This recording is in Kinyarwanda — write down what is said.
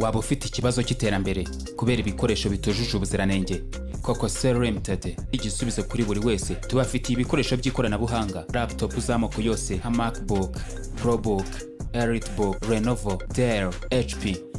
waba ufite ikibazo cy'iterambere kubera ibikoresho bitujuje ubuziranenge koko sel limited igisubizo kuri buri wese tubafitiye ibikoresho by'ikoranabuhanga laptop z'amoko yose nka macbook probook elitebook lenovo dell hp